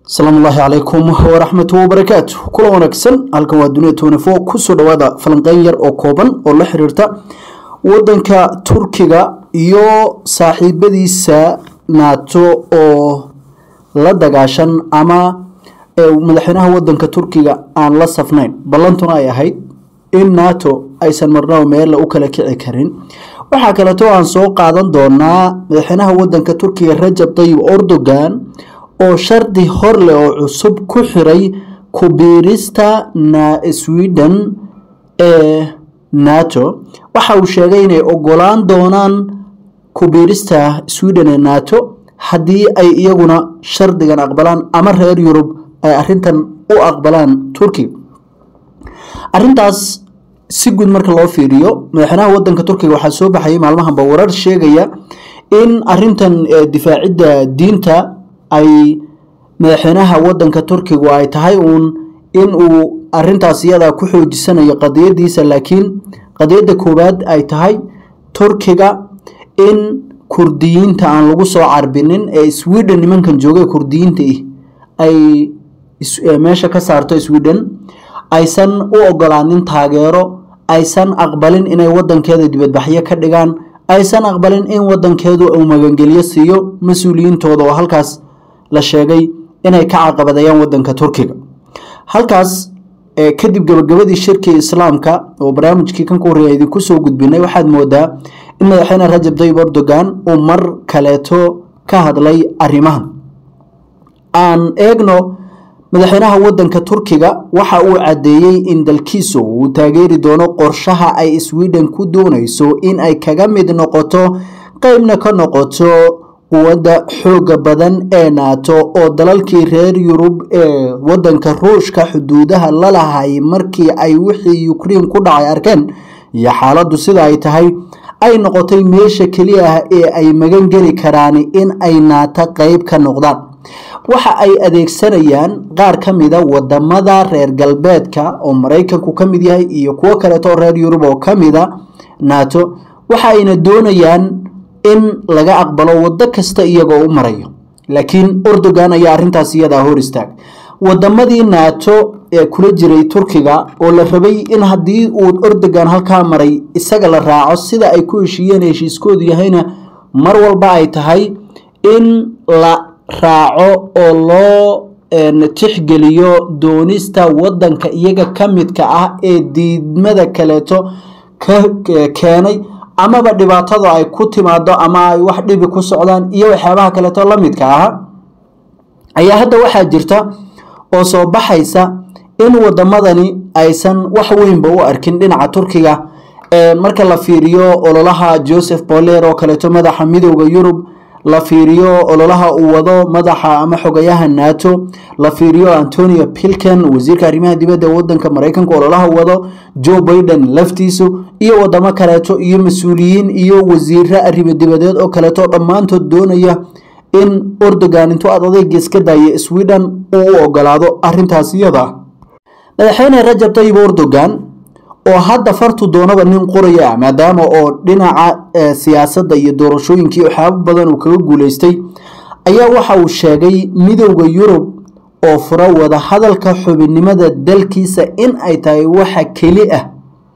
asalaamu ullaahi calaykum waraxmatu wabarakaatu kula wanaagsan halkan waa duniya tnfo kusoo dhawaada falanqeyn yar oo kooban oo la xiriirta wadanka turkiga iyo saaxiibadiisa naato oo la dagaashan ama madaxweynaha wadanka turkiga aan la safnayn ballantuna ay ahayd in nato aysan marnaba meella u kala kici karin waxaa kaleeto aan soo qaadan doonaa madaxweynaha wadanka turkiga rajab tayib erdogan oo shardi hor leh oo cusub ku xiray kubiirista sweden ee nato waxa uu sheegay inay ogolaan doonaan kubiirista sweden ee nato haddii ay iyaguna shardigan aqbalaan ama reer yurub ay arintan u aqbalaan turkiga arintaas si guud marka loo fiiriyo madaxweynaha wadanka turkiga waxaa soo baxayay maalmahanba warar sheegaya in arintan difaacidda diinta ay madaxweynaha wadanka turkigu ay tahay uun in uu arintaas iyada ku xoojisanayo qadiyadiisa laakiin qadiyadda koowaad ay tahay turkiga in kurdiyiinta aan lagu soo carbinin ee sweden nimankan jooga kurdiyiinta ay meesha ka saarto sweden aysan u ogolaanin taageero aysan aqbalin inay wadankeeda dibadbaxyo ka dhigaan aysan aqbalin in wadankeedu uu magangelyo siiyo mas-uuliyiintooda oo halkaas la sheegay inay ka caqabadayaan wadanka turkiga halkaas kadib gabagabadii shirkii islaamka oo barnaamijkii kan ku horreeya idinku soo gudbinay waxaad moodaa in madaxweyne rajab tayyib erdogan uu mar kaleeto ka hadlay arrimahan aan eegno madaxweynaha wadanka turkiga waxa uu caddeeyey in dalkiisu uu taageeri doono qorshaha ay sweden ku doonayso in ay kaga mid noqoto qeybna ka noqoto quwadda xooga badan ee naato oo dalalkii reer yurub ee wadanka ruushka xuduudaha la lahay markii ay wixii ukrein ku dhacay arkeen iyo xaaladdu sida ay tahay ay noqotay meesha keliya ah ee ay magan geli karaan in ay naato qeyb ka noqdaan waxa ay adeegsanayaan qaar ka mida wadamada reer galbeedka oo maraykanku ka mid yahay iyo kuwo kaleeto oo reer yurub oo ka mida nato waxa ayna doonayaan in laga aqbalo wado kasta iyagoo u marayo laakiin erdogan ayaa arintaas iyadaa hor istaag wadamadii nato ee kula jiray turkiga oo la rabay in haddii uu erdogan halkaa maray isaga la raaco sida ay ku heshiiyeen heshiiskoodu yahayna mar walba ay tahay in la raaco oo loo tixgeliyo doonista wadanka iyaga ka midka ah ee diidmada kaleeto ka keenay amaba dhibaatada ay ku timaado ama ay wax dhibi ku socdaan iyo waxyaabaha kaleeto la midka aha ayaa hadda waxaa jirta oo soo baxaysa in wadamadani aysan wax weynba u arkin dhinaca turkiga marka la fiiriyo ololaha joseph boler oo kaleeto madaxa midooda yurub la fiiriyo ololaha uu wado madaxa ama xogayaha nato la fiiriyo antonio pilken wasiirka arrimaha dibadda wadanka maraykanka ololaha wado joe biden laftiisu iyo wadamo kaleeto iyo mas-uuliyiin iyo wasiiro arrimo dibadeed oo kaleeto dhammaantood doonaya in erdogan intuu ad adeyga iska daaya sweden uu u ogolaado arintaas iyada madaxweyne rajab tayyib erdogan oo hadda fartu doonaba nin qoraya ah maadaama oo dhinaca siyaasadda iyo doorashooyinkii waxyaabo badan uu kaga guuleystay ayaa waxa uu sheegay midowda yurub oo fura wada hadalka xubinnimada dalkiisa in ay tahay waxa keli ah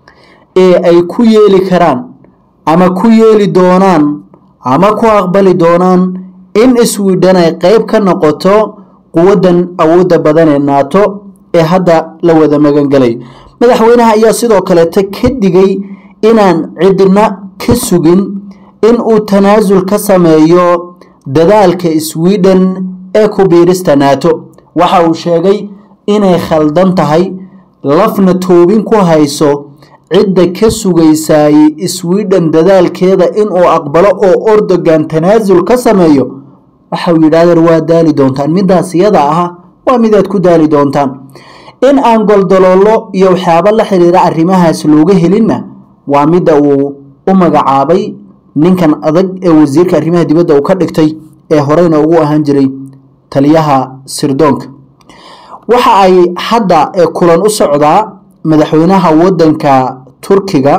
ee ay ku yeeli karaan ama ku yeeli doonaan ama ku aqbali doonaan in sweden ay qeyb ka noqoto quwaddan awoodda badan ee nato ee hadda la wada magangelay madaxweynaha ayaa sidoo kaleeta ka digay inaan cidna ka sugin in uu tanaasul ka sameeyo dadaalka sweden ee ku biirista nato waxa uu sheegay inay khaldan tahay lafna toobin ku hayso cidda ka sugaysaayey sweden dadaalkeeda inuu aqbalo oo erdogan tanaasul ka sameeyo waxa uu yidhahdeen waa daali doontaan midaas iyada ah waa midaad ku daali doontaan in aan goldaloolo iyo waxyaabo la xiriira arrimahaas looga helinna waa midda uu u magacaabay ninkan adag ee wasiirka arrimaha dibadda uu ka dhigtay ee horeyna ugu ahaan jiray taliyaha sirdoonka waxa ay hadda kulan u socdaa madaxweynaha wadanka turkiga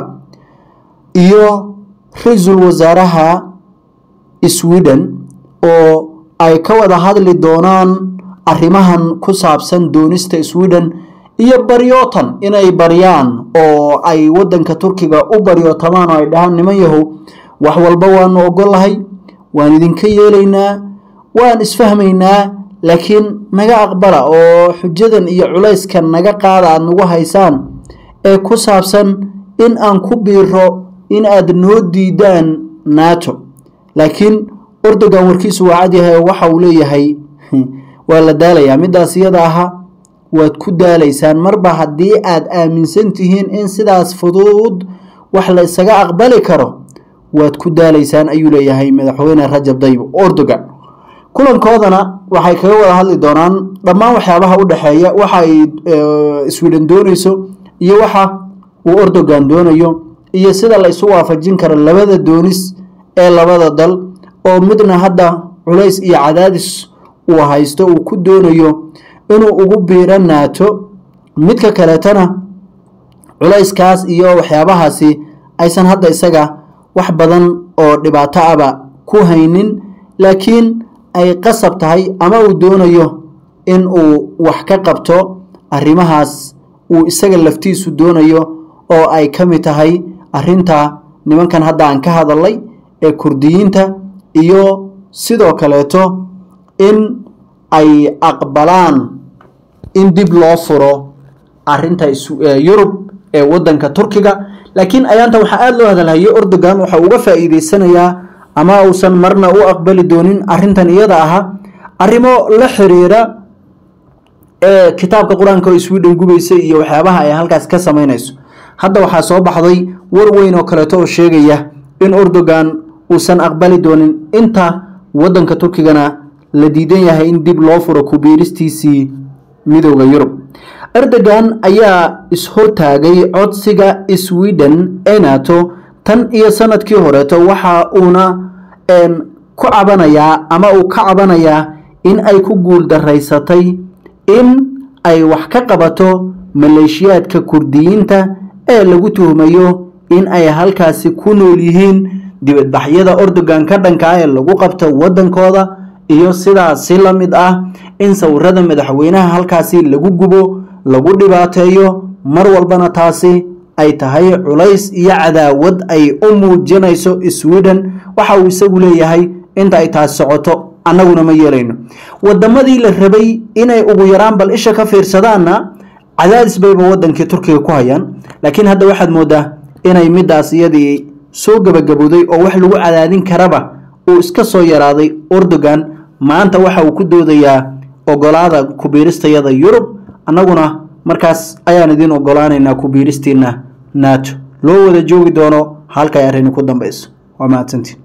iyo ra-iisul wasaaraha sweden oo ay ka wada hadli doonaan arrimahan ku saabsan doonista sweden iyo baryootan inay baryaan oo ay wadanka turkiga u baryootamaan oo ay dhahaan niman yahow wax walba waanu ogolahay waan idinka yeelaynaa waan isfahmaynaa laakiin naga aqbala oo xujadan iyo culayskan naga qaada aada nagu haysaan ee ku saabsan in aan ku biiro in aad noo diidaan nato laakiin ordogan warkiisu waa cadyahay oo waxa uu leeyahay waa la daalayaa midaas iyada aha waad ku daalaysaan marba haddii aad aaminsan tihiin in sidaas fudud wax la isaga aqbali karo waad ku daalaysaan ayuu leeyahay madaxweyne rajab dayib ordogan kulankoodana waxay kaga wada hadli doonaan dhammaan waxyaabaha u dhexeeya waxa ay sweden doonayso iyo waxa uu ordogan doonayo iyo sida la isu waafajin karo labada doonis ee labada dal oo midna hadda culays iyo cadaadis uu haysto uu ku doonayo inuu ugu biiro naato midka kaleetana culayskaas iyo waxyaabahaasi aysan hadda isaga wax badan oo dhibaato aba ku haynin laakiin ay qasab tahay ama uu doonayo in uu wax ka qabto arrimahaas uu isaga laftiisu doonayo oo ay ka mid tahay arrinta nimankan hadda aan ka hadalay ee kurdiyiinta iyo sidoo kaleeto in ay aqbalaan in dib loo furo arinta yurub ee wadanka turkiga laakiin ayaanta waxaa aada loo hadalhayo ordogan waxa uga faa'iideysanayaa ama uusan marna u aqbali doonin arintan iyada aha arrimo la xiriira ee kitaabka qur-aanka oo sweden gubaysa iyo waxyaabaha ay halkaas ka samaynayso hadda waxaa soo baxday war weyn oo kaleeto oo sheegaya in ordogan uusan aqbali doonin inta wadanka turkigana la diidan yahay in dib loo furo kubiiristiisii midooda yurub erdogan ayaa ishortaagay codsiga sweden ee nato tan iyo sanadkii horeeto waxa uuna ku cabanayaa ama uu ka cabanayaa in ay ku guul daraysatay in ay wax ka qabato maleeshiyaadka kurdiyiinta ee lagu tuhmayo in ay halkaasi ku nool yihiin dibadbaxyada ordogan ka dhankaa ee lagu qabto wadankooda iyo sidaasi la mid ah in sawirada madaxweynaha halkaasi lagu gubo lagu dhibaateeyo mar walbana taasi ay tahay culays iyo cadaawad ay u muujinayso sweden waxa uu isagu leeyahay inta ay taas socoto annaguna ma yeelayno wadamadii la rabay inay ugu yaraan bal isha ka fiirsadaanna cadaadis bayba wadankii turkiga ku hayaan laakiin hadda waxaad moodaa inay midaas iyadii soo gabagabowday oo wax lagu cadaadin karaba uu iska soo yaraaday ordogan maanta waxa uu ku doodayaa ogolaada kubiiristayada yurub annaguna markaas ayaan idin ogolaanaynaa kubiiristiina nato loo wada joogi doono halkay arrini ku dambayso waa mahadsantiin